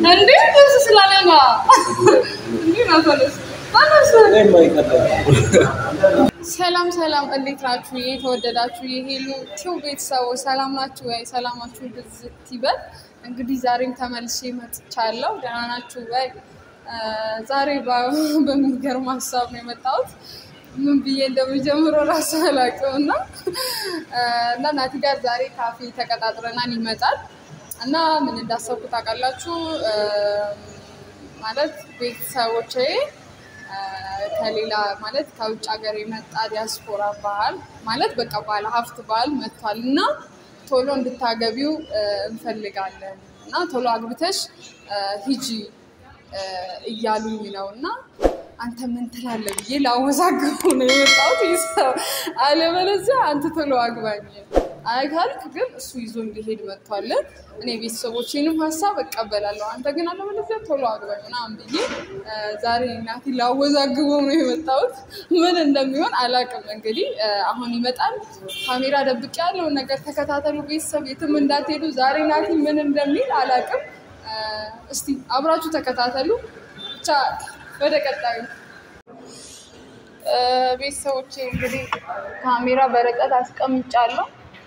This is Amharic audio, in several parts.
እንዴ ደስ ስላለኝ እንዴ ነው ተነስ ተነስ ሰላም ሰላም፣ እንዴት ናችሁ? የተወደዳችሁ የሄሉ ቲው ቤተሰቦች ሰላም ናችሁ ወይ? ሰላማችሁ ብዝት ይበል። እንግዲህ ዛሬም ተመልሼ መጥቻለሁ። ደህና ናችሁ ወይ? ዛሬ በ- በሚገርም ሀሳብ ነው የመጣሁት። ምን ብዬ እንደምጀምረው ራሱ አላውቅም እና እና ናቲ ጋር ዛሬ ካፌ ተቀጣጥረናል ይመጣል እና ምን እንዳሰብኩ ታውቃላችሁ? ማለት ቤተሰቦቼ ከሌላ ማለት ከውጭ ሀገር የመጣ ዲያስፖራ ባህል ማለት በቃ ባለ ሀብት ባህል መጥቷል እና ቶሎ እንድታገቢው እንፈልጋለን እና ቶሎ አግብተሽ ሂጂ እያሉኝ ነው እና አንተ ምን ትላለህ ብዬ ላወዛግቡ ነው የመጣሁት። ይህ ሰው አለበለዚያ አንተ ቶሎ አግባኝ አይ ካልክ ግን እሱ ይዞ እንዲሄድ መጥቷል። እኔ ቤተሰቦቼንም ሀሳብ እቀበላለሁ። አንተ ግን አለበለዚያ ቶሎ አግባኝ ምናምን ብዬ ዛሬ እናቴ ላወዛግበው ነው የመጣሁት። ምን እንደሚሆን አላውቅም። እንግዲህ አሁን ይመጣል። ካሜራ ደብቄ ያለውን ነገር ተከታተሉ ቤተሰብ፣ የትም እንዳትሄዱ። ዛሬ ናቲ ምን እንደሚል አላውቅም። እስቲ አብራችሁ ተከታተሉ። ብቻ ወደ ቀጣዩ ቤተሰቦቼ እንግዲህ ካሜራ በርቀት አስቀምጫለሁ።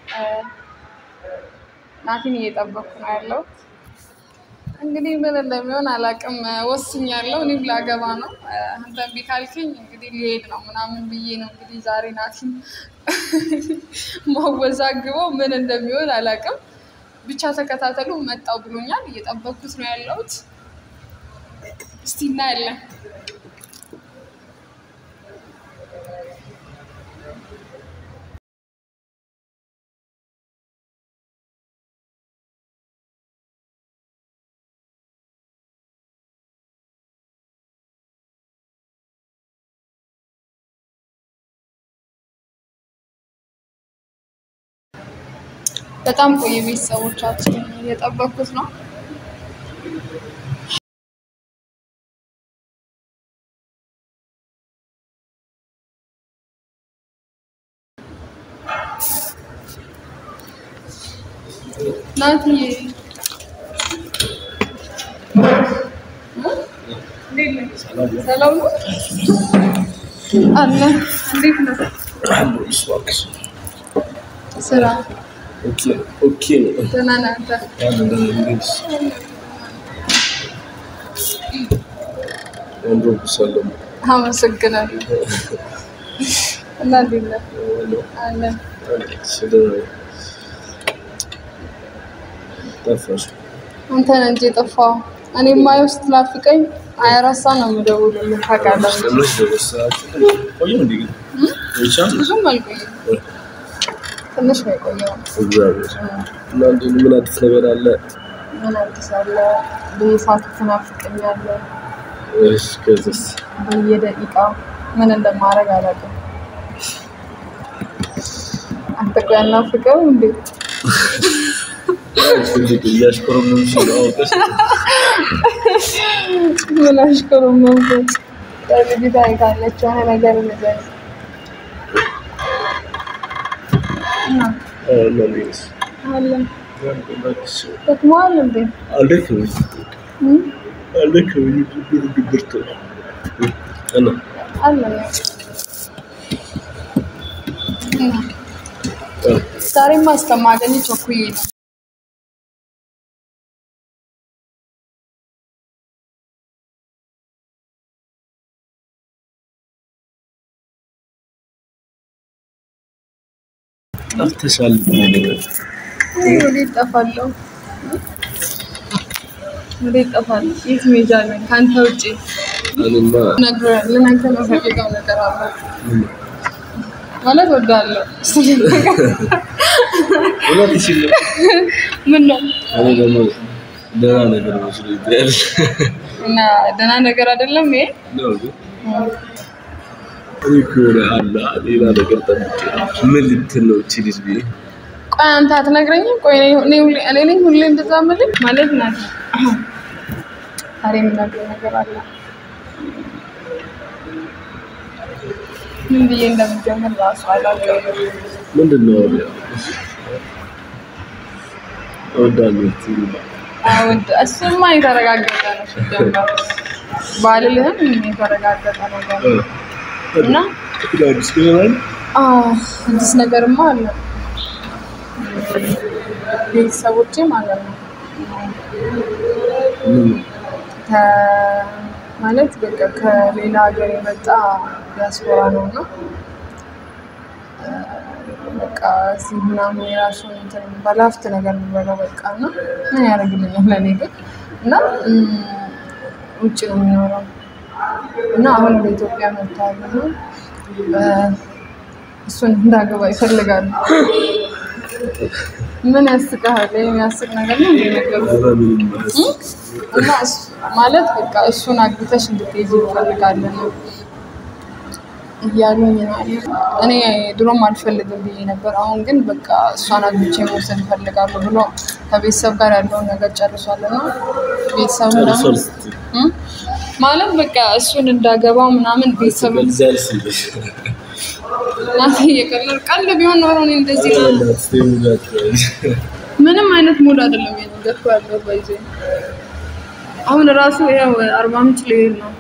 ናቲን እየጠበኩ ነው ያለው። እንግዲህ ምን እንደሚሆን አላውቅም። ወስኛለሁ። እኔም ላገባ ነው። አንተ እምቢ ካልከኝ እንግዲህ ሊሄድ ነው ምናምን ብዬ ነው እንግዲህ ዛሬ ናቲን ማወዛግበው። ምን እንደሚሆን አላውቅም። ብቻ ተከታተሉ። መጣው ብሎኛል። እየጠበኩት ነው ያለሁት። እስቲ እናያለን። በጣም ቆየ። ቤተሰቦቻችን እየጠበኩት ነው። ናቲ ሰላም ነው አለ። እንዴት ነው ስራ? ደህና ነህ አንተ? አመሰግናለሁ። እና እንዴት ነህ? አለ አንተ ነህ እንጂ የጠፋኸው። እኔ የማየው ስትናፍቀኝ ሀያ አራት ሰዓት ነው የምደውልልህ ታውቃለህ። ብዙም አልቆየም፣ ትንሽ ነው የቆየው። ምን አዲስ ነገር አለ? ምን አዲስ አለ? በየሰዓቱ ትናፍቀኛለህ። እሺ፣ ከዚያስ? በየደቂቃው ምን እንደማደርግ አላውቅም። አንተ ቆይ አናፍቅህም እንዴ? እንዴት እያሽኮረመምሽ ነው? አውቀሽ ምን አሽኮረመምኩት? ልጅቷ ካለች የሆነ ነገር ንገረኝ። እና አዎ፣ እና እንዴት ነሽ? አለ እባክሽ፣ ደክሞሃል እንዴ? አልደከመኝም እም? አልደከመኝም፣ ግን ድብርት ነው። እና አለ ነው። እና አዎ፣ ዛሬማ እስከማገኝ ቸኩዬ ነው። ጠፍተሻል። እኔ ወዴት እጠፋለሁ? ወዴት እጠፋለሁ? የት መሄጃ አለኝ ከአንተ ውጭ? እኔማ ነግረህ ልነግርህ የምፈልገው ነገር አለ ማለት ወዳለሁ። እውነትሽን ነው። ምን ነው እኔ ደግሞ ደህና ነገር መስሎኝ ትያለሽ። እና ደህና ነገር አይደለም ይሄ። ነው ግን እኔ እኮ የሆነ አለ ሌላ ነገር ጠብቄ ነው። ምን ልትል ነው እቺ ልጅ ብዬ ቆይ አንተ አትነግረኝም? ቆይ እኔ- እኔ ሁሌ- እኔ ነኝ ሁሌ እንደዛ የምልህ ማለት ናት። ዛሬ የምነግርህ ነገር አለ። ምን ብዬ እንደምጀምር ራሱ አላውቅም። ምንድን ነው አሁን ያው እወዳለሁ ትይኝ አውድ እሱማ የተረጋገጠ ነው ሲጀመር ባልልህም የተረጋገጠ ነገር ነው እና አዲስ ነገር አለ? አዎ፣ አዲስ ነገርማ አለ ቤተሰቦቼ ማለት ነው ምን ነው? ከ- ማለት በቃ ከሌላ ሀገር የመጣ ዲያስፖራ ነው እና እ፣ በቃ እዚህ ምናምን የራሱን እንትን ባለሀብት ነገር የሚበላው በቃ እና ምን ያደርግልኛል ለእኔ ግን እና እም፣ ውጭ ነው የሚኖረው እና አሁን ወደ ኢትዮጵያ መጥተዋል እና እ፣ እሱን እንዳገባ ይፈልጋሉ። ምን ያስቅሃል? ይሄ የሚያስቅ ነገር ነው እንደ ነገሩ ኧረ ምንም አያስቅም። እና እሱ- ማለት በቃ እሱን አግብተሽ እንድትይዝ እንፈልጋለን እያሉኝ ነው ያሉት። እኔ ድሮም አልፈልግም ብዬ ነበር። አሁን ግን በቃ እሷን አግብቼ መውሰድ እፈልጋለሁ ብሎ ከቤተሰብ ጋር ያለውን ነገር ጨርሷል እና ቤተሰቡ ደግሞ ጨርሷል ስትይ እም? ማለት በቃ እሱን እንዳገባው ምናምን ቤተሰብ ገልጻል ስትይ ናት እየቀለድ ቀልድ ቢሆን ኖሮ እኔ እንደዚህ ነው እናት ስትይ ሙላት ምንም አይነት ሙድ አይደለም የነገርኩ ያለው ባይዜ አሁን ራሱ ያው አርባ ምንጭ ልሄድ ነው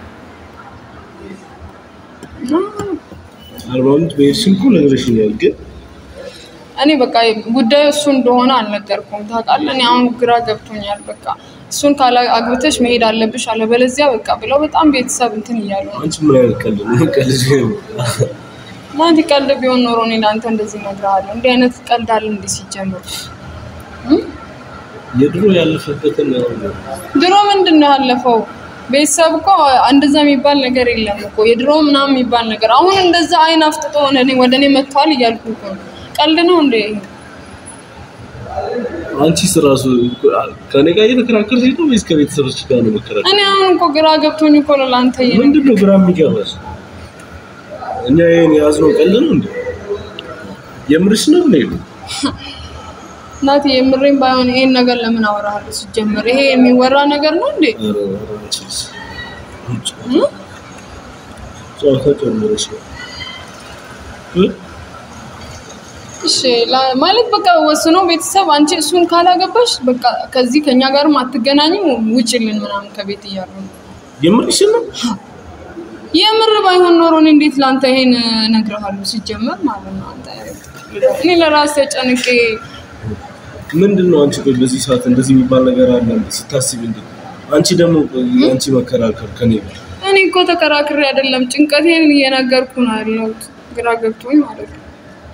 እና አርባ ምንጭ በሄድሽም እኮ ነግረሽኛል ግን እኔ በቃ ጉዳዩ እሱ እንደሆነ አልነገርኩም ታውቃለህ። እኔ አሁን ግራ ገብቶኛል። በቃ እሱን ካላ አግብተሽ መሄድ አለብሽ አለበለዚያ በቃ ብለው በጣም ቤተሰብ እንትን እያሉ ነው። አንቺ ምን አይነት ቀልድ ነው ቀልድ ነው? ማለት ቀልድ ቢሆን ኖሮ እኔ ለአንተ እንደዚህ እነግርሃለሁ። እንዲህ አይነት ቀልድ አለ እንዲህ ሲጀምር እም? የድሮ ያለፈበትን ድሮ ምንድን ነው ያለፈው? ቤተሰብ እኮ እንደዛ የሚባል ነገር የለም እኮ የድሮ ምናምን የሚባል ነገር አሁን እንደዛ አይን አፍጥጦ ወደ እኔ ወደ እኔ መጥቷል እያልኩ እኮ ነው። ቀልድ ነው እንዴ? አንቺስ ራሱ ከኔ ጋር እየተከራከርሽ ነው ወይስ ከቤተሰቦች ጋር ነው መከራከር? እኔ አሁን እኮ ግራ ገብቶኝ እኮ ነው ለአንተ እየነገርኩህ ምንድን ነው ግራ የሚገባሽ? እኛ ይሄን የያዝነው ቀልድ ነው እንዴ? የምርሽ ነው እንዴ? እናቴ የምሬን ባይሆን ይሄን ነገር ለምን አወራሃለሁ? ሲጀምር ይሄ የሚወራ ነገር ነው እንዴ? ኧረ ኧረ አንቺስ ጨዋታ ጨምረሽ ነው እ? እሺ ላ- ማለት በቃ ወስኖ ቤተሰብ አንቺ እሱን ካላገባሽ በቃ ከዚህ ከኛ ጋርም አትገናኝም ውጭልን ምናምን ከቤት እያሉ ነው። የምርሽ ነው? የምር ባይሆን ኖሮ እኔ እንዴት ለአንተ ይሄን እነግርሃለሁ? ሲጀመር ማለት ነው አንተ እኔ ለራሴ ጨንቄ ምንድን ነው አንቺ ቆይ በዚህ ሰዓት እንደዚህ የሚባል ነገር አለ እንዴ? ስታስቢ እንዴ? አንቺ ደግሞ አንቺ መከራከር ከኔ ጋር እኔ እኮ ተከራክሬ አይደለም ጭንቀቴን እየነገርኩ ነው ያለሁት። ግራ ገብቶኝ ማለት ነው።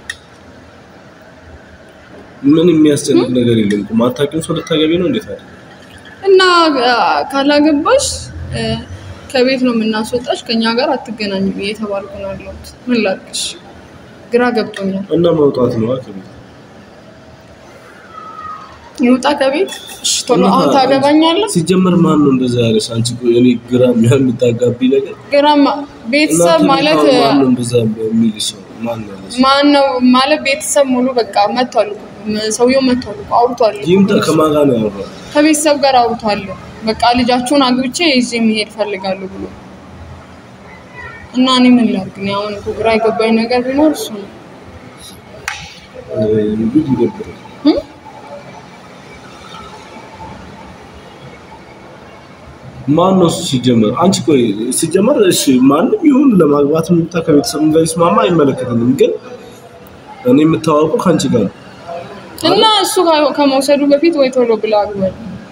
ምን የሚያስጨንቅ ነገር የለም እኮ ማታውቂውን ሰው ልታገቢ ነው እንዴት አይደል? እና አ- ካላገባሽ እ፣ ከቤት ነው የምናስወጣሽ፣ ከኛ ጋር አትገናኝም እየተባልኩ ነው ያለሁት። ምን ላድርግሽ? ግራ ገብቶኛል። እና መውጣት ነው ከቤት ይውጣ ከቤት። እሺ ቶሎ አሁን ታገባኛለህ? ሲጀመር ማን ነው እንደዛ ያለሽ? አንቺ ቆይ እኔ ግራ የምታጋቢ ነገር ግራማ ቤተሰብ እናንተ ማለት ቤት አሁን ማን ነው እንደዛ የሚልሽ ሰው ማን ነው ያለሽ? ማን ነው ማለት ቤተሰብ ሙሉ በቃ መጥቷል እኮ። ም- ሰውየው መጥቷል እኮ አውርቷል እኮ። ይምጣ ከማን ጋር ነው ያወራው? ከቤተሰብ ጋር አውርቷል። በቃ ልጃችሁን አግብቼ ይዤ መሄድ ፈልጋለሁ ብሎ እና እኔ ምን ላድርግ? እኔ አሁን እኮ ግራ የገባኝ ነገር ቢኖር እሱ ነው። እንግዲህ ይደብራል። እም? ማን ነው እሱ ሲጀመር? አንቺ ቆይ ሲጀመር እሺ ማንም ይሁን ለማግባት የምታ ከቤተሰብ ጋር ይስማማ አይመለከትንም፣ ግን እኔ የምታዋወቀው ከአንቺ ጋር ነው። እና እሱ ከ- ከመውሰዱ በፊት ወይ ቶሎ ብላ አግባል።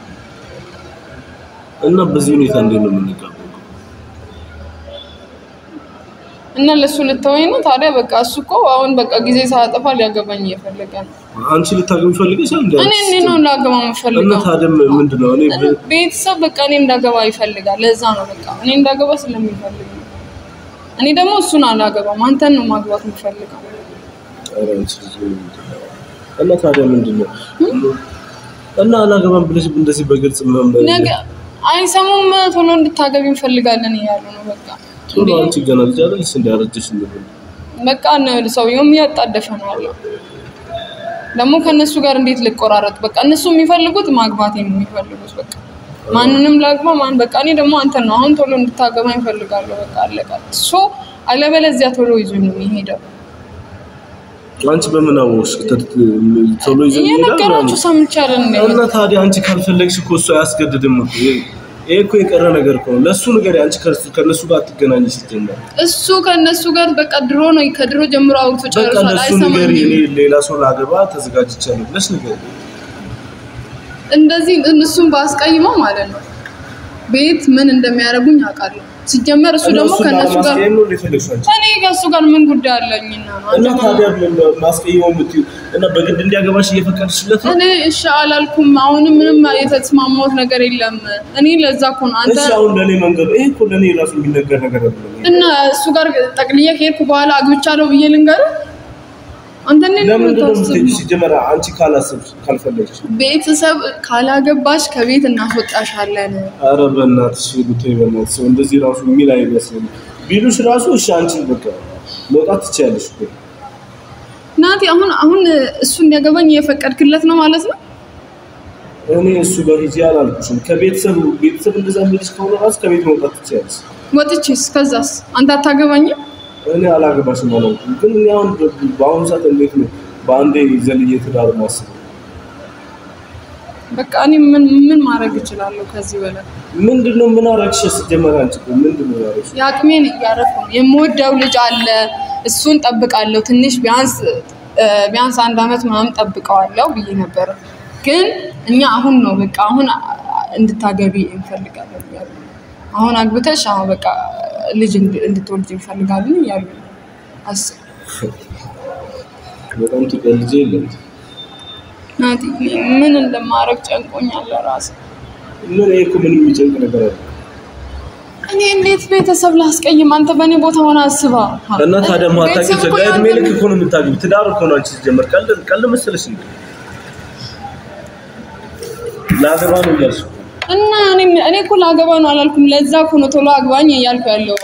እና በዚህ ሁኔታ እንዴት ነው የምንጋባው? እና ለእሱ ልተወኝ ነው ታዲያ? በቃ እሱ እኮ አሁን በቃ ጊዜ ሳያጠፋ ሊያገባኝ እየፈለገ ነው። አንቺ ልታገቢ ፈልገሽ አንዴ እኔ እኔ ነው ላገባ እና የምፈልገው። ታዲያ ምንድን ነው እኔ ብ- ቤተሰብ በቃ እኔ እንዳገባ ይፈልጋል። ለዛ ነው በቃ እኔ እንዳገባ ስለሚፈልግ ነው። እኔ ደግሞ እሱን አላገባም፣ አንተን ነው ማግባት የምፈልገው። ኧረ አንቺ ልጅ እና ታዲያ ምንድን ነው እና አላገባም ብለሽ እንደዚህ በግልጽ መመ- ነገ አይሰሙም። ቶሎ እንድታገቢ እንፈልጋለን እያሉ ነው በቃ ቶሎ አንቺ ገና ልጅ አይደለሽ እንደ አረጀሽ እንደሆነ በቃ እነ- ሰውየውም እያጣደፈ ነው ያለው። ደግሞ ከእነሱ ጋር እንዴት ልቆራረጥ? በቃ እነሱ የሚፈልጉት ማግባት ነው የሚፈልጉት። በቃ ማንንም ላግባ ማን በቃ እኔ ደግሞ አንተን ነው አሁን ቶሎ እንድታገባ ይፈልጋለሁ። በቃ አለቃ ሶ አለበለዚያ ቶሎ ይዞ ነው የሚሄደው። አንቺ በምን አወቅሽ? ተ- ቶሎ ይዘን እየነገራችሁ ሰምቻለን እንዴ? እና ታዲያ አንቺ ካልፈለግሽ እኮ እሱ አያስገድድም እኮ። ይሄ ይሄ እኮ የቀረ ነገር እኮ ነው። ለእሱ ነገር አንቺ ከእሱ- ከእነሱ ጋር አትገናኝ ሲጀመር እሱ ከእነሱ ጋር በቃ ድሮ ነው ከድሮ ጀምሮ አውርቶ በቃ ጨርሷል። ለእሱ ነገር እኔ አይሰማኝም። ሌላ ሰው ላገባ ተዘጋጅቻለሁ ብለሽ ነገር እንደዚህ እሱን ባስቀይመው ማለት ነው ቤት ምን እንደሚያደርጉኝ አውቃለሁ። ሲጀመር እሱ ደግሞ ከእነሱ ጋር ማስቀየም ነው የፈለግሽው አንቺ እኔ ከእሱ ጋር ምን ጉዳይ አለኝና ነው እና አንተ ታዲያ ማስቀየመው የምትይው እና በግድ እንዲያገባሽ እየፈቀድሽለት ነው? እኔ እሺ አላልኩም። አሁንም ምንም የተስማማሁት ነገር የለም። እኔ ለዛ እኮ ነው አንተ እሺ አሁን ለእኔ መንገድ ይሄ እኮ ለእኔ ራሱ የሚነገር ነገር አይደለም። እና እሱ ጋር ጠቅልዬ ከሄድኩ በኋላ አግብቻለሁ ብዬ ልንገርህ? አንተ እንዴት ነው ለምንድን ነው የምታስበው? የምትሄጂው? ሲጀመር አንቺ ካላሰብሽ ካልፈለግሽ ቤተሰብ ካላገባሽ ከቤት እናስወጣሻለን። ኧረ በእናትሽ ብታይ በእናትሽ ሰው እንደዚህ ራሱ የሚል አይመስልም። ቢሉሽ ራሱ እሺ አንቺ በቃ መውጣት ትችያለሽ እኮ ናቲ አሁን አሁን እሱ እንዲያገባኝ እየፈቀድክለት ነው ማለት ነው? እኔ እሱ ጋር ሂጂ አላልኩሽም። ከቤተሰብ ቤተሰብ እንደዛ የሚልሽ ከሆነ ራሱ ከቤት መውጣት ትችያለሽ። ወጥቼስ ከዛስ አንተ አታገባኝም? እኔ አላገባሽም አላልኩም፣ ግን እኔ አሁን በ- በአሁኑ ሰዓት እንዴት ነው በአንዴ ዘልዬ ትዳር ማስበው? በቃ እኔ ምን ምን ማድረግ እችላለሁ ከዚህ በላይ? ምንድን ነው ምን አደረግሽ? ሲጀመር አንቺ እኮ ምንድን ነው ያደረግሽ? የአቅሜን እያረፍኩ ነው። የምወደው ልጅ አለ፣ እሱን ጠብቃለሁ። ትንሽ ቢያንስ እ፣ ቢያንስ አንድ አመት ምናምን ጠብቀዋለሁ ብዬ ነበረ። ግን እኛ አሁን ነው በቃ አሁን እንድታገቢ እንፈልጋለን እያሉ ነው። አሁን አግብተሽ አሁን በቃ ልጅ እንድ- እንድትወልጅ እንፈልጋለን እያሉ ነው። አስብ በጣም ትቀልጄ የለም ናቲ፣ ምን እንደማደርግ ጨንቆኛል ራስ ምን ይሄ እኮ ምንም የሚጨንቅ ነገር አለ እኔ እንዴት ቤተሰብ ላስቀይም? አንተ በእኔ ቦታ ሆነ አስባ እና ታዲያ ማታቂ ቤተሰብ እኮ እድሜ ያንተ- ልክ እኮ ነው የምታገቢው። ትዳር እኮ ነው አንቺ ሲጀመር ቀልድ ቀልድ መሰለሽ እንዴ? ላገባ ነው እያልሽ እኮ። እና እኔ እኔ እኮ ላገባ ነው አላልኩም። ለዛ እኮ ነው ቶሎ አግባኝ እያልኩ ያለው።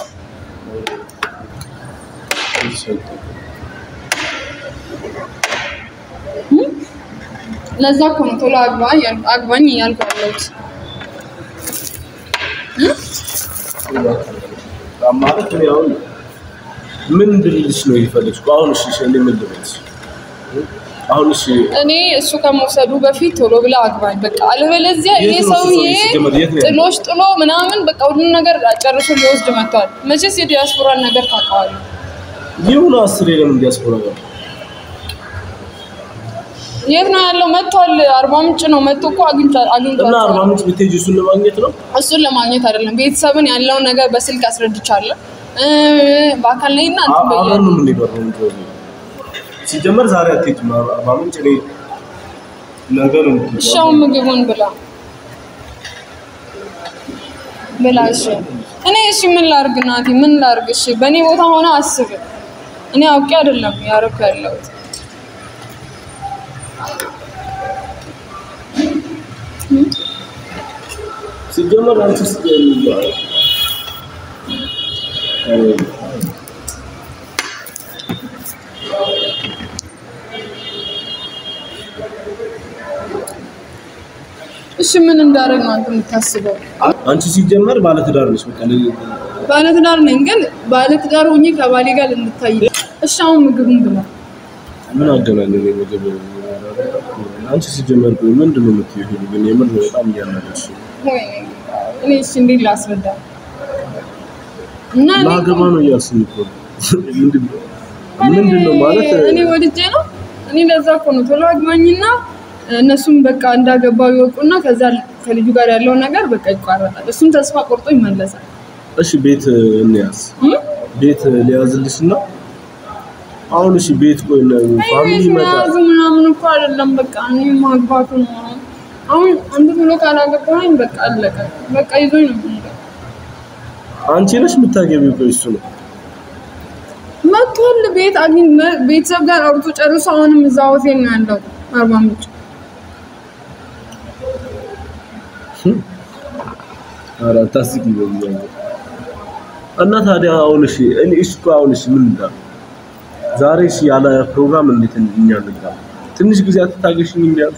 ለዛ እኮ ነው ቶሎ አግባ እያልኩ አግባኝ እያልኩ ያለሁት። ማለት ነው አሁን ምን እንድልልሽ ነው የፈለግሽ? አሁን እሺ እሺ እኔ ምን ልበልሽ? አሁን እሺ እኔ እሱ ከመውሰዱ በፊት ቶሎ ብላ አግባኝ በቃ። አለበለዚያ የት ይሄ ነው እሱ ሰውዬ ሰውዬ ሲጀመር? የት ነው ያለው? ጥሎሽ ጥሎ ምናምን በቃ ሁሉን ነገር ጨርሶ ሊወስድ መጥቷል። መቼስ የዲያስፖራን ነገር ታውቀዋለህ። ይሁን አስር የለም እንዲያስቆራ ነው የት ነው ያለው? መጥቷል። አርባ ምንጭ ነው መጥቶ እኮ አግኝቷ እና አግኝቷል። አርባ ምንጭ ብትሄጂ እሱን ለማግኘት ነው። እሱን ለማግኘት አይደለም ቤተሰብን ያለውን ነገር በስልክ አስረድቻለሁ። እ፣ በአካል ላይ እና እንትን አብረን ብያለሁ። ነው የምንሄደው አርባ ምንጭ ወዲህ። ሲጀመር ዛሬ አትሄጂም አርባ ምንጭ። እኔ ነገ ነው የምትሄጂው። እሺ አሁን ምግቡን ብላ ብላ። እሺ እኔ እሺ ምን ላርግ ናቲ? ምን ላርግ? እሺ በእኔ ቦታ ሆነ አስብ። እኔ አውቄ አይደለም ያረኩ ያለሁት። ሲጀመር አንቺ ስትጀምሪ እሺ ምን እንዳደረግ ነው አንተ የምታስበው? አንቺ ሲጀመር ባለትዳር ነሽ። በቃ ለ- ባለትዳር ነኝ፣ ግን ባለትዳር ሆኜ ከባሌ ጋር እንድታይ። እሺ አሁን ምግቡን ብላ። ምን አገናኘ ነው ምግብ? አንቺ ሲጀመር ቆይ ምንድን ነው የምትይው? ግን የምር በጣም እያናደድሽ ነው። ወይኔ እኔ እሺ እንዴት ላስረዳ? እና እኔ ላገባ ነው እያልሽኝ እኮ ነው። ምንድን ነው ምንድን ነው ማለት እኔ ወድጄ ነው። እኔ ለዛ እኮ ነው ቶሎ አግባኝና እነሱም በቃ እንዳገባው ይወቁና ከዛ ከልጁ ጋር ያለውን ነገር በቃ ይቋረጣል። እሱም ተስፋ ቆርጦ ይመለሳል። እሺ ቤት እንያዝ፣ እም? ቤት ሊያዝልሽ እና አሁን እሺ ቤት ቆይ ነው ፋሚሊ ቤት ይመጣል። መያዙ ምናምን እኮ አይደለም። በቃ እኔ ማግባቱ ነው። አሁን አንተ ቶሎ ካላገባኝ በቃ አለቀ። በቃ ይዞኝ ነው የሚሄደው። አንቺ ነሽ የምታገቢው። ቆይ እሱ ነው መጥቷል። ቤት አግኝ ቤተሰብ ጋር አውርቶ ጨርሶ አሁንም እዛ ሆቴል ነው ያለው አርባ ምንጭ። ኧረ አታስቂ በእግዚአብሔር። እና ታዲያ አሁን እሺ እኔ እሺ እኮ አሁን እሺ ምን እንዳለ ዛሬ እሺ ያለ ፕሮግራም እንዴት እኛ እንጋ ትንሽ ጊዜ አትታገሽኝ እንዲያል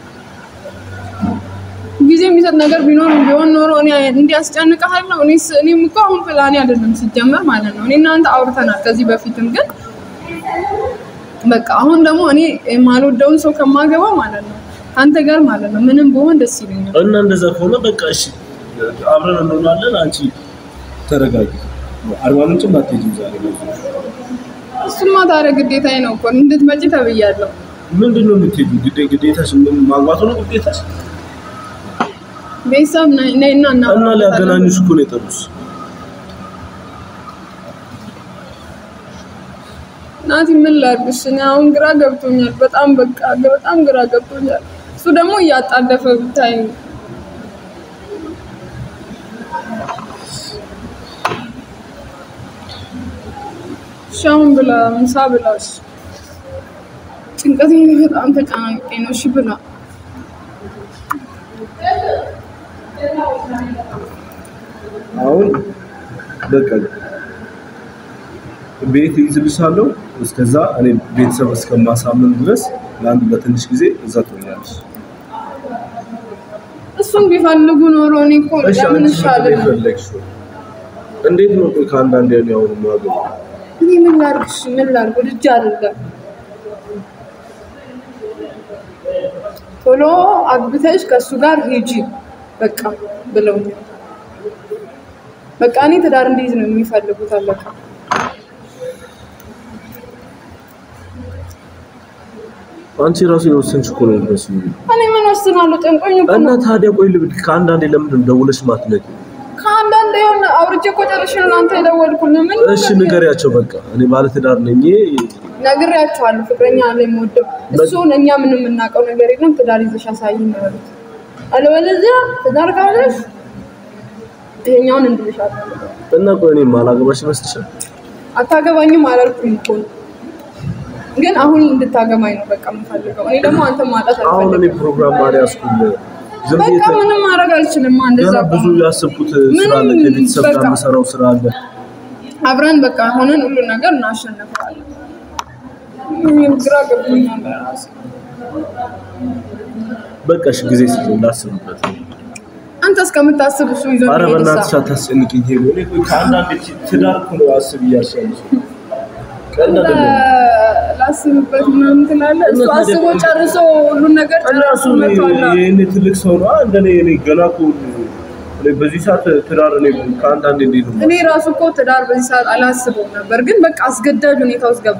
ጊዜ የሚሰጥ ነገር ቢኖር ቢሆን ኖሮ እኔ እንዲያስጨንቅሃለሁ። እኔስ እኔም እኮ አሁን ፕላኔ አይደለም ሲጀመር ማለት ነው። እኔ እናንተ አውርተናል ከዚህ በፊትም ግን በቃ አሁን ደግሞ እኔ የማልወደውን ሰው ከማገባ ማለት ነው ከአንተ ጋር ማለት ነው ምንም በሆን ደስ ይለኛል። እና እንደዛ ከሆነ በቃ እሺ አብረን እንሆናለን። አንቺ ተረጋጊ። አርባ ምንጭም አትሄጂም ዛሬ ነው። እሱማ ታዲያ ግዴታዬ ነው እኮ እንድትመጪ ተብያለሁ። ምንድን ነው የምትሄጂው? ግዴ ግዴታሽ ምን ማግባቱ ነው ግዴታሽ? ቤተሰብ ነይ ነይ እና እና እናወራበታለን። ሊያገናኙሽ እኮ ነው የጠሩሽ። ናቲ ምን ላድርግሽ? እኔ አሁን ግራ ገብቶኛል። በጣም በቃ በጣም ግራ ገብቶኛል። እሱ ደግሞ እያጣደፈ ብታይ እሺ አሁን ብላ ምሳ ብላሽ። ጭንቀቴ በጣም ተጨናንቄ ነው። እሺ ብላ አሁን በቃ ቤት ይዝልሻለሁ። እስከዛ እኔ ቤተሰብ እስከማሳምን ድረስ ለአንድ ለትንሽ ጊዜ እዛ ትሆኛለሽ። እሱን ቢፈልጉ ኖሮ እኔ እኮ እሺ ለምን አንቺ ይሻል ምንድን ነው የፈለግሽው? እንዴት ነው ቆይ ከአንዳንድ ያኔ አሁን ማገባ እኔ ምን ላድርግሽ? ምን ላድርግ? ወድጄ አይደለም ቶሎ አግብተሽ ከእሱ ጋር ሂጂ በቃ ብለውኛል። በቃ እኔ ትዳር እንዲይዝ ነው የሚፈልጉት። አለቃ አንቺ ራሱ የወሰንሽ እኮ ነው የሚመስለው። እኔ ምን ወስናለሁ? ጨንቆኝ እኮ እና ነው። ታዲያ ቆይ ልብ ከአንዳንዴ ለምንድን ነው ደውለሽ ማትነግሪኝ? ከአንዳንድ የሆነ አውርቼ እኮ ጨርሼ ነው ለአንተ የደወልኩልህ። ምን እሺ ንገሪያቸው በቃ እኔ ባለትዳር ነኝ። ነግሬያቸዋለሁ። ፍቅረኛ አለ የምወደው እሱን እኛ ምንም የምናውቀው ነገር የለም። ትዳር ይዘሽ አሳይኝ ነው ያሉት። አለበለዚያ ትዳር ካለሽ ይሄኛውን እንድልሻለሁ። እና ቆይ እኔ ማላገባሽ ይመስልሻል? አታገባኝም አላልኩም እኮ ነው። ግን አሁን እንድታገባኝ ነው በቃ የምፈልገው። እኔ ደግሞ አንተ ማጣት አሁን እኔ አልፈልግም። ፕሮግራም ማሪ ያስኩል ዝም ብዬ በቃ ምንም ማድረግ አልችልም። እንደዛ ገና ብዙ ከሆነ ያሰብኩት ስራ አለ፣ ምንም ከቤተሰብ ጋር በቃ የምሰራው ስራ አለ። አብረን በቃ ሆነን ሁሉን ነገር እናሸንፈዋለን። እኔም ግራ ገብቶኛል ራሴ። በቃ እሺ ጊዜ ስጥ ላስብበት። አንተ እስከምታስብ እሱ ይዞ አረ የሚሄድ በእናትሽ ሰው አታስጨንቅኝ። ሄሎ እኔ ቆይ ከአንዳንድ ትዳር እኮ ነው አስብ እያልሽ ያለሽው። ቀልድ አይደለም። ላስብበት ምናምን ትላለህ። እሱ እና ታዲያ አስቦ ቆይ- ጨርሶ ሁሉን ነገር እና ጨርሶ እሱ መጥቷል። ይሄኔ ትልቅ ሰው ነው እንደኔ እኔ ገና እኮ እኔ በዚህ ሰዓት ትዳር እኔ ከአንዳንድ እንዴት ነው እኔ ራሱ እኮ ትዳር በዚህ ሰዓት አላስበውም ነበር፣ ግን በቃ አስገዳጅ ሁኔታ ውስጥ ገባ።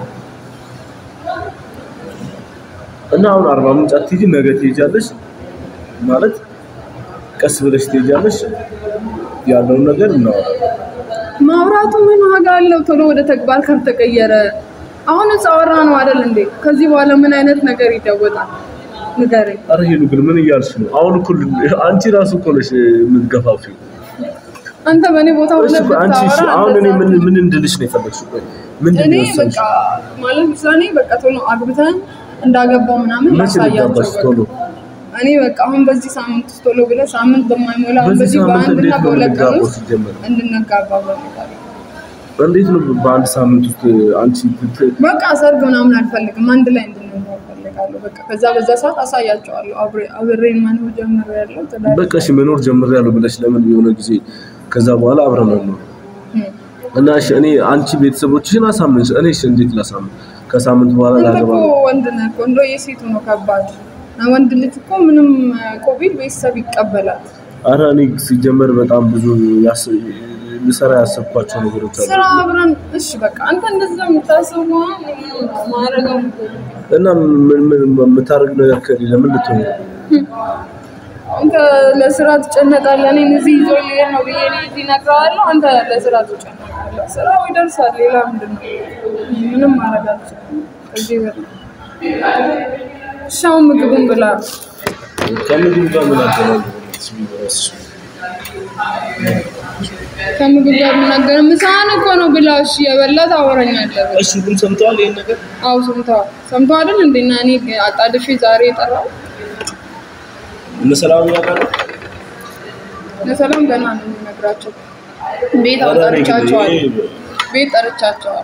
እና አሁን አርባ ምንጭ አትሄጂ፣ ነገ ትሄጃለሽ ማለት ቀስ ብለሽ ትሄጃለሽ። ያለውን ነገር እናወራለን። ማውራቱ ምን ዋጋ አለው? ቶሎ ወደ ተግባር ካልተቀየረ አሁን አወራ ነው አይደል እንዴ? ከዚህ በኋላ ምን አይነት ነገር ይለወጣል? ንገረኝ። አረ ሄሉ ግን ምን እያልሽ ነው? አሁን እኮ አንቺ ራሱ እኮ ነሽ የምትገፋፊው። አንተ በእኔ ቦታ እሺ ሆነህ ቆይ አንቺ እሺ ብታወራ አሁን እኔ እንደዛ ምን ምን እንድልሽ ነው የፈለግሽው? ቆይ ምንድን እኔ ነው የወሰንሽው? በቃ ማለት ውሳኔ በቃ ቶሎ አግብተን እንዳገባው ምናምን መቼ ላሳያቸው ልጋባሽ በቃ። ቶሎ? እኔ በቃ አሁን በዚህ ሳምንት ውስጥ ቶሎ ብለህ ሳምንት በማይሞላ አሁን በዚህ በዚህ ሳምንት በአንድና እንዴት ነው በሁለት ቀን የምንጋባው ውስጥ ሲጀመር? እንድንጋባ በሚባል እንዴት ነው በአንድ ሳምንት ውስጥ አንቺ ት- በቃ ሰርግ ምናምን አልፈልግም። አንድ ላይ እንድንኖር እፈልጋለሁ። በቃ ከዛ በዛ ሰዓት አሳያቸዋለሁ። አብሬ አብሬን መኖር ጀምሬያለሁ። ትዳር በቃ እሺ መኖር ጀምሬያለሁ ብለሽ ለምን የሆነ ጊዜ ከዛ በኋላ አብረን መኖር እም። እና እሺ እኔ አንቺ ቤተሰቦችሽን አሳምንሽ፣ እኔ እሺ እንዴት ላሳምን? ከሳምንት በኋላ አንተ ላገባ እኮ ነው። ወንድ ነህ እኮ እንደው የሴቱ ነው ከባድ። ወንድ ልጅ እኮ ምንም ኮቪድ ቤተሰብ ይቀበላል። አረ እኔ ሲጀመር በጣም ብዙ ያስ- ልሰራ ያሰብኳቸው ነገሮች አሉ ስራ አብረን እሺ፣ በቃ አንተ እንደዛ የምታስብ ከሆነ ማድረገው እና ምን ምን የምታደርግ ነገር ከሌለ ምን ልትሆን ነው? አንተ ለስራ ትጨነቃለህ። እኔን እዚህ ይዞ ሊሄድ ነው ብዬ እኔ እዚህ እነግርሃለሁ። አንተ ለስራ ትጨነቃለህ። ስራው ይደርሳል። ሌላ ምንድን ነው? ምንም ማድረግ አልችልም ከዚህ በላይ። እሺ አሁን ምግቡን ብላ። ከምግብ ጋር ምን አገናኘው? ቢበረስ ከምግብ ጋር የምናገር ምሳህን እኮ ነው ብላ። እሺ የበላ ታወራኛለህ። እሺ ግን ሰምተዋል ይሄን ነገር? አዎ ሰምተዋል። ሰምተዋል አይደል እንዴ? እና እኔ አጣድፌ ዛሬ የጠራው እነ ሰላም ያውቃሉ? ለሰላም ገና ነው የሚነግራቸው። ቤት አረ እኔ ግን ጠርቻቸዋል። ይሄ- ቤት ጠርቻቸዋል።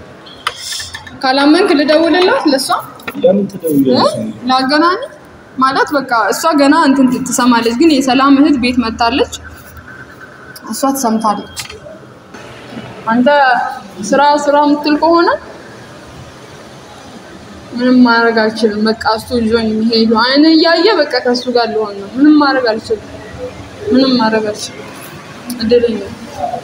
ካላመንክ ልደውልላት ለእሷ ለምን ትደውያለሽ? ላገናኝ ማለት በቃ እሷ ገና እንትን ትሰማለች፣ ግን የሰላም እህት ቤት መታለች። እሷ ትሰምታለች። አንተ ስራ ስራ የምትል ከሆነ ምንም ማድረግ አልችልም። በቃ እሱ ይዞኝ የሚሄዱ አይነ እያየ በቃ ከእሱ ጋር ልሆን ነው። ምንም ማድረግ አልችልም። ምንም ማድረግ አልችልም። እድለኛ ነኝ።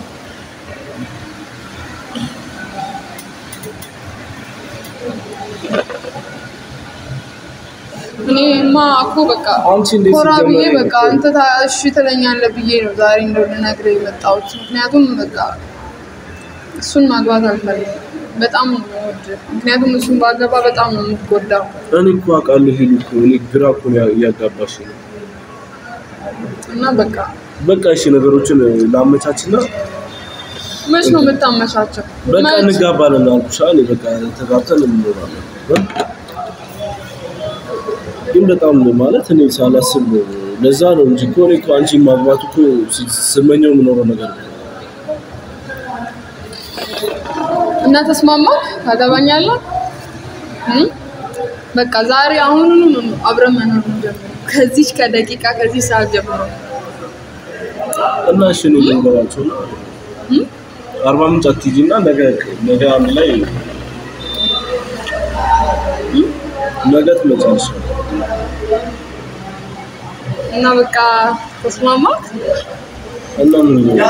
እኔማ እኮ በቃ አንቺ እንዴት ኮራ ብዬ ሲጀመር በቃ አንተ ታ- እሺ ትለኛለህ ብዬ ነው ዛሬ እንደው ልነግርህ የመጣሁት። ምክንያቱም በቃ እሱን ማግባት አልፈልግም። በጣም ነው የምወድህ። ምክንያቱም እሱን ባገባ በጣም ነው የምትጎዳው። እኔ እኮ አውቃለሁ ሄሉ እኮ እኔ ግራ እኮ ነው ያ- እያጋባሽ ነው። እና በቃ በቃ እሺ ነገሮችን ላመቻችና መች ነው የምታመቻቸው? በቃ መች? እንጋባለን አልኩሽ። እኔ በቃ ተጋብተን እንኖራለን። ግን በጣም ማለት እኔ ሳላስብ ነው። ለዛ ነው እንጂ እኮ እኔ እኮ አንቺን ማግባት እኮ ስ- ስመኘው የምኖረው ነገር ነው። እና ተስማማክ? ታገባኛለህ? እም? በቃ ዛሬ አሁኑኑ ነው አብረን መኖር የምንጀምረው። ከዚች ከደቂቃ ከዚህ ሰዓት ጀምሮ እና እሺ እኔ ልንገራቸው እና እም? አርባ ምንጭ አትሂጂና ነገ ነገ አንድ ላይ ነገ ትመጫለሽ። እና በቃ ተስማማክ? እና ምን ነው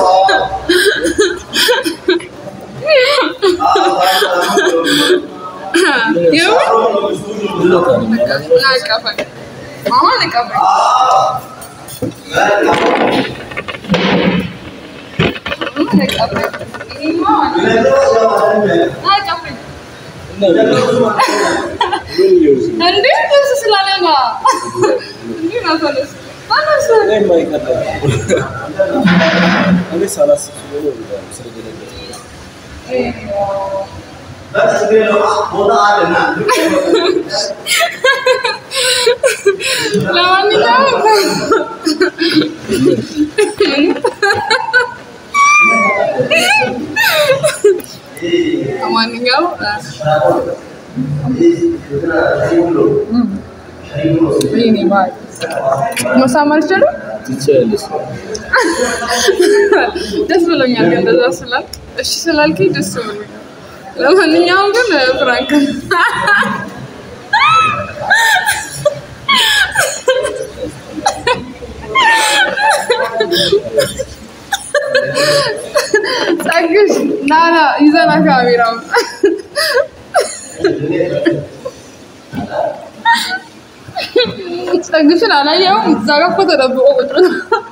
የምር? ይለታል በቃ እና እቀፈኝ። አሁን እቀፈኝ። አሁን እቀፈኝ። ይሄማ ማለት ነው። ና እቀፈኝ። እና ምን ይኸው እንዴ ደስ ስላለ ነው። እንዴ ነው ተነስ ተነስ። እኔ የማይቀር እኔ ሳላስብ ስለሆነ ስለደነገጥኩ ለማንኛውም ለማንኛውም ይሄኔ ባል መሳም አልችልም። ትችያለሽ። ደስ ብሎኛል ግን እንደዛ ስላልክ እሺ ስላልከኝ ደስ ብሎኛል። ለማንኛውም ግን ፍራንክ ጸግሽ ና ና ይዘና ካሜራውን ጸግሽን አላየኸውም? እዛ ጋር እኮ ተደብቆ ቁጭ ብሎ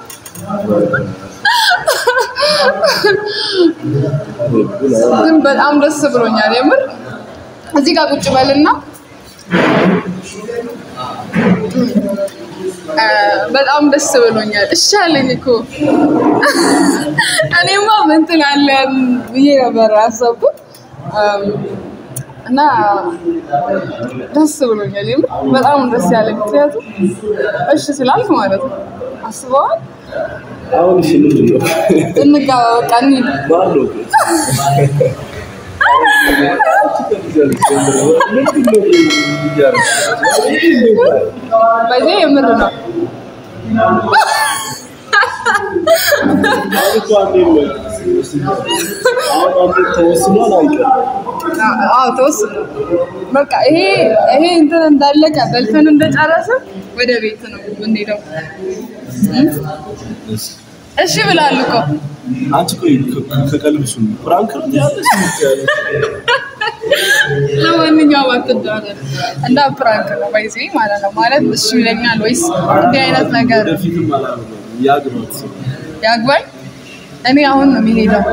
ግን በጣም ደስ ብሎኛል። የምር እዚህ ጋር ቁጭ በልና እ፣ በጣም ደስ ብሎኛል። እሺ አለኝ እኮ እኔማ ምን ትላለህ ብዬ ነበር ያሰብኩት እም፣ እና ደስ ብሎኛል። የምር በጣም ደስ ያለኝ ምክንያቱም እሺ ስላልክ ማለት ነው። አስበዋል። አሁን እሺ ምንድን ነው እንጋባ በቃ እንሂድ። ባለው ምንድን ነው እያደረግሽ? በዚህ የምር ነው። አሁን እኮ አንዴ ነው አሁን አንዴ ተወስኗል አይቀርም። አዎ ተወስኖ በቃ ይሄ ይሄ እንትን እንዳለቀ በልተን እንደጨረስን ወደ ቤት ነው የምንሄደው። እም? እሺ ብላል እኮ አንቺ ቆይ ከ- ከቀልብሽ ነው ፍራንክ ነው ያለሽ ያለሽ ለማንኛውም አትደዋወል እና ፕራንክ ነው ባይዜ ማለት ነው። ማለት እሱ ይለኛል ወይስ እንዲህ አይነት ነገር ወደፊትም አላደርገውም ያግባት ሰው ያግባኝ? እኔ አሁን ነው የሚሄደው።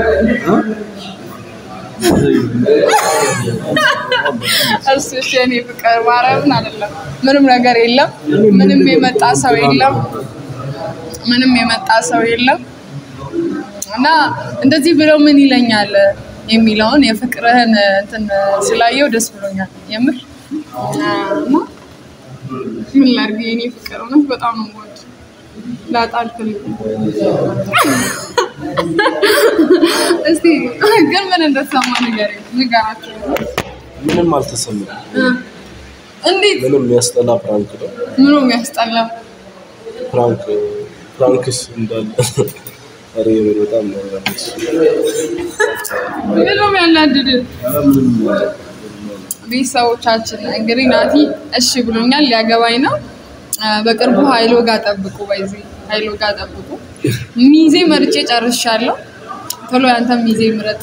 እሱ እሺ፣ እኔ ፍቅር ማርያምን አይደለም ምንም ነገር የለም። ምንም የመጣ ሰው የለም። ምንም የመጣ ሰው የለም እና እንደዚህ ብለው ምን ይለኛል የሚለውን የፍቅርህን እንትን ስላየው ደስ ብሎኛል። የምር እና ምን ላድርግ የኔ ፍቅር እውነት በጣም ነው የምወድ ላጣ አልፈልግም። እስቲ ግን ምን እንደተሰማ ነገር ንገራቸው። ምንም አልተሰማም። እንዴት ምንም የሚያስጠላ ፕራንክ ነው። ምኑ የሚያስጠላው ፕራንክ ፕራንክስ እንዳለ ኧረ የምር በጣም ነው ያለች። ምኑ የሚያናድድ ኧረ ምንም ቤተሰቦቻችን እንግዲህ ናቲ እሺ ብሎኛል፣ ሊያገባኝ ነው። አ፣ በቅርቡ ሀይሎ ጋር ጠብቁ፣ በዚህ ሀይሎ ጋር ጠብቁ። ሚዜ መርጬ ጨርሻለሁ። ቶሎ ያንተ ሚዜ ምረጥ።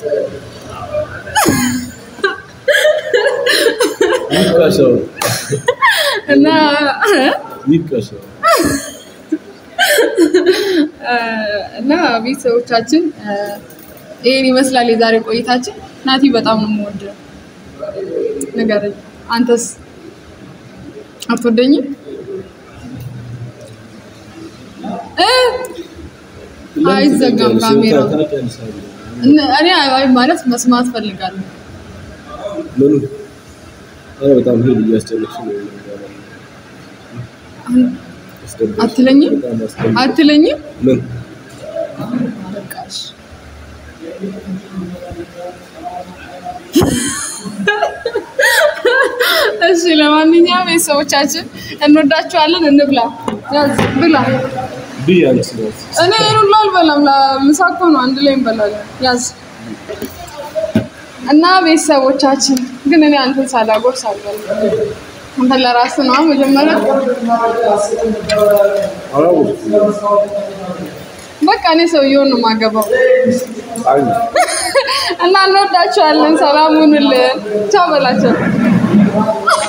ይቀሸው እና ይቀሸው እና ቤተሰቦቻችን አ፣ ይሄን ይመስላል የዛሬ ቆይታችን። ናቲ በጣም ነው የምወደው። ንገረኝ፣ አንተስ አትወደኝም? እ አይዘጋም ካሜራው። እነ- እኔ አይ ማለት መስማት ፈልጋለሁ። ምኑ ኧረ በጣም ሄድ እያስጨነቅሽ ነው አስደብረሽ። አትለኝም? በጣም አስደብረሽ። አትለኝም? ምን በቃሽ። እሺ ለማንኛውም ቤተሰቦቻችን እንወዳችኋለን። እንብላ። ያዝ ብላ። ብዬ አንቺ ነው እኔ ይሄን ሁሉ አልበላም። ለምሳ እኮ ነው አንድ ላይ እንበላለን። ያዝ እና ቤተሰቦቻችን ግን እኔ አንተን ሳላጎርስ አልበላም። አንተ ለራስህ ነው መጀመሪያ። አላወኩም። በቃ እኔ ሰውየውን ነው የማገባው። አይ እና እንወዳችኋለን። ሰላም ሁኑልን። ቻው በላቸው።